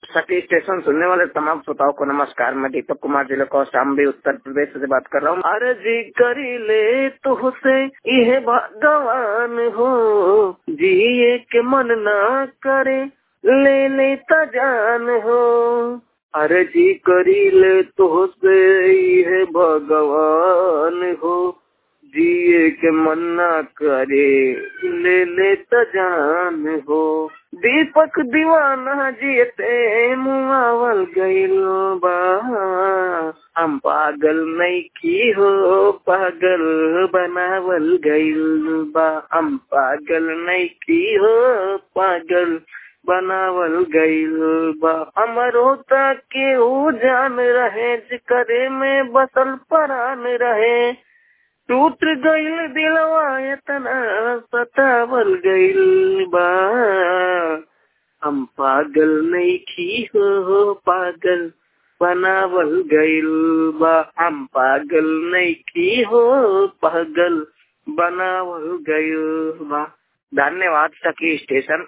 सखी स्टेशन सुनने वाले तमाम श्रोताओं को नमस्कार मैं दीपक कुमार जिले को शाम्बी उत्तर प्रदेश से बात कर रहा हूँ अरे जी करी ले तो से यह भगवान हो जिए के मन ना करे ले ले जान हो अरे जी करी ले तो से यह भगवान हो जिए के मन ना करे ले ले जान हो दीपक दीवाना जियते मुआवल गइल बा हम पागल नहीं की हो पागल बनावल गइल बा हम पागल नहीं की हो पागल बनावल गइल बा हमरो के ऊ जान रहे करे में बसल परान रहे टूट गइल दिलवा इतना सतावल गइल बा हम पागल नहीं खी हो पागल बनावल गइल बा हम पागल नहीं खी हो पागल बनावल गइल बा धन्यवाद सखी स्टेशन